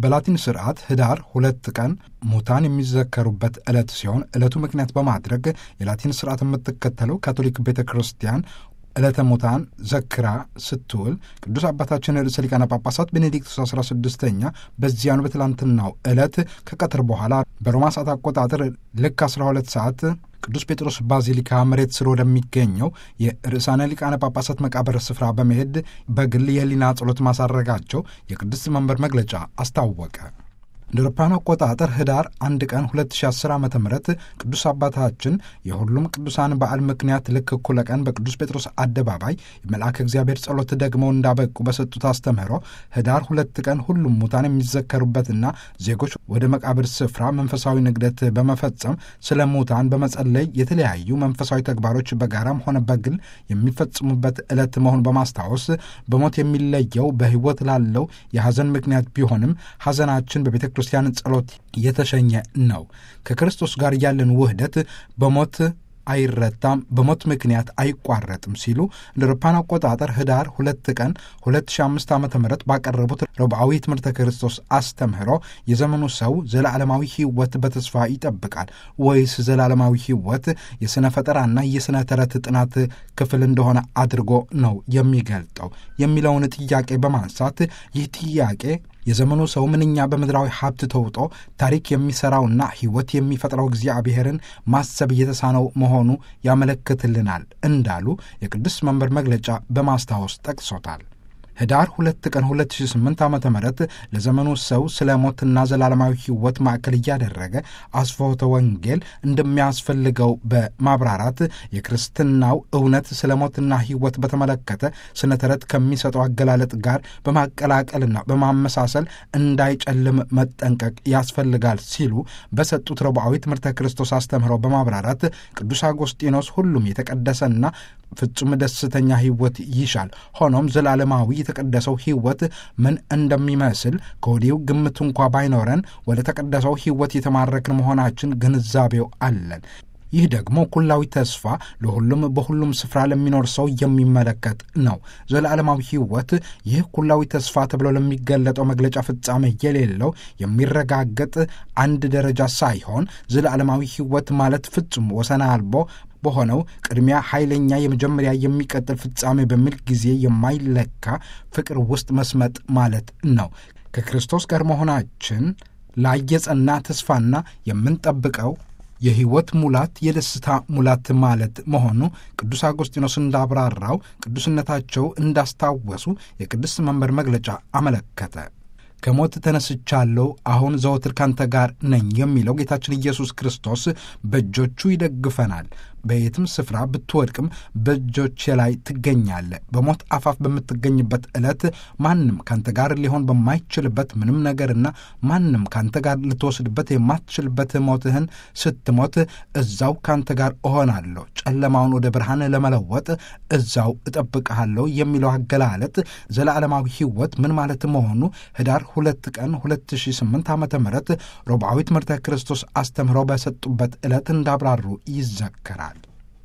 በላቲን ስርዓት ህዳር ሁለት ቀን ሙታን የሚዘከሩበት ዕለት ሲሆን ዕለቱ ምክንያት በማድረግ የላቲን ስርዓት የምትከተለው ካቶሊክ ቤተ ክርስቲያን ዕለተ ሙታን ዘክራ ስትውል ቅዱስ አባታችን ርዕሰ ሊቃነ ጳጳሳት ቤኔዲክቱስ 16ኛ በዚያኑ በትላንትናው ዕለት ከቀትር በኋላ በሮማ ሰዓት አቆጣጠር ልክ 12 ሰዓት ቅዱስ ጴጥሮስ ባዚሊካ መሬት ስር ወደሚገኘው የርዕሳነ ሊቃነ ጳጳሳት መቃብር ስፍራ በመሄድ በግል የህሊና ጸሎት ማሳረጋቸው የቅድስት መንበር መግለጫ አስታወቀ። እንደ አውሮፓውያን አቆጣጠር ህዳር አንድ ቀን 2010 ዓ ም ቅዱስ አባታችን የሁሉም ቅዱሳን በዓል ምክንያት ልክ እኩለ ቀን በቅዱስ ጴጥሮስ አደባባይ የመልአከ እግዚአብሔር ጸሎት ደግመው እንዳበቁ በሰጡት አስተምህሮ ህዳር ሁለት ቀን ሁሉም ሙታን የሚዘከሩበትና ዜጎች ወደ መቃብር ስፍራ መንፈሳዊ ንግደት በመፈጸም ስለ ሙታን በመጸለይ የተለያዩ መንፈሳዊ ተግባሮች በጋራም ሆነ በግል የሚፈጽሙበት ዕለት መሆን በማስታወስ በሞት የሚለየው በህይወት ላለው የሐዘን ምክንያት ቢሆንም ሐዘናችን በቤተ ክርስቲያን ጸሎት የተሸኘ ነው። ከክርስቶስ ጋር ያለን ውህደት በሞት አይረታም፣ በሞት ምክንያት አይቋረጥም ሲሉ እንደ አውሮፓውያን አቆጣጠር ህዳር ሁለት ቀን 2005 ዓ ም ባቀረቡት ረቡዓዊ ትምህርተ ክርስቶስ አስተምህሮ የዘመኑ ሰው ዘላለማዊ ህይወት በተስፋ ይጠብቃል ወይስ ዘላለማዊ ህይወት የሥነ ፈጠራና የሥነ ተረት ጥናት ክፍል እንደሆነ አድርጎ ነው የሚገልጠው የሚለውን ጥያቄ በማንሳት ይህ ጥያቄ የዘመኑ ሰው ምንኛ በምድራዊ ሀብት ተውጦ ታሪክ የሚሠራውና ሕይወት የሚፈጥረው እግዚአብሔርን ማሰብ እየተሳነው መሆኑ ያመለክትልናል እንዳሉ የቅዱስ መንበር መግለጫ በማስታወስ ጠቅሶታል። ህዳር ሁለት ቀን 2008 ዓ ም ለዘመኑ ሰው ስለ ሞትና ዘላለማዊ ሕይወት ማዕከል እያደረገ አስፎተ ወንጌል እንደሚያስፈልገው በማብራራት የክርስትናው እውነት ስለ ሞትና ሕይወት በተመለከተ ስነ ተረት ከሚሰጠው አገላለጥ ጋር በማቀላቀልና በማመሳሰል እንዳይጨልም መጠንቀቅ ያስፈልጋል ሲሉ በሰጡት ረቡዓዊ ትምህርተ ክርስቶስ አስተምህሮ በማብራራት ቅዱስ አጎስጢኖስ ሁሉም የተቀደሰና ፍጹም ደስተኛ ሕይወት ይሻል። ሆኖም ዘላለማዊ የተቀደሰው ሕይወት ምን እንደሚመስል ከወዲሁ ግምት እንኳ ባይኖረን ወደ ተቀደሰው ሕይወት የተማረክን መሆናችን ግንዛቤው አለን። ይህ ደግሞ ኩላዊ ተስፋ ለሁሉም በሁሉም ስፍራ ለሚኖር ሰው የሚመለከት ነው። ዘላለማዊ ሕይወት ይህ ኩላዊ ተስፋ ተብሎ ለሚገለጠው መግለጫ ፍጻሜ የሌለው የሚረጋገጥ አንድ ደረጃ ሳይሆን ዘላለማዊ ሕይወት ማለት ፍጹም ወሰን አልቦ በሆነው ቅድሚያ ኃይለኛ የመጀመሪያ የሚቀጥል ፍጻሜ በሚል ጊዜ የማይለካ ፍቅር ውስጥ መስመጥ ማለት ነው። ከክርስቶስ ጋር መሆናችን ላይ የጸና ተስፋና የምንጠብቀው የሕይወት ሙላት የደስታ ሙላት ማለት መሆኑ ቅዱስ አጎስጢኖስ እንዳብራራው ቅዱስነታቸው እንዳስታወሱ የቅድስት መንበር መግለጫ አመለከተ። ከሞት ተነስቻለሁ፣ አሁን ዘወትር ካንተ ጋር ነኝ የሚለው ጌታችን ኢየሱስ ክርስቶስ በእጆቹ ይደግፈናል። በየትም ስፍራ ብትወድቅም በእጆቼ ላይ ትገኛለህ። በሞት አፋፍ በምትገኝበት ዕለት ማንም ካንተ ጋር ሊሆን በማይችልበት ምንም ነገርና ማንም ካንተ ጋር ልትወስድበት የማትችልበት ሞትህን ስትሞት እዛው ካንተ ጋር እሆናለሁ፣ ጨለማውን ወደ ብርሃን ለመለወጥ እዛው እጠብቅሃለሁ የሚለው አገላለጥ ዘላለማዊ ሕይወት ምን ማለት መሆኑ ህዳር ሁለት ቀን 2008 ዓ ም ረቡዓዊ ትምህርተ ክርስቶስ አስተምህረው በሰጡበት ዕለት እንዳብራሩ ይዘከራል።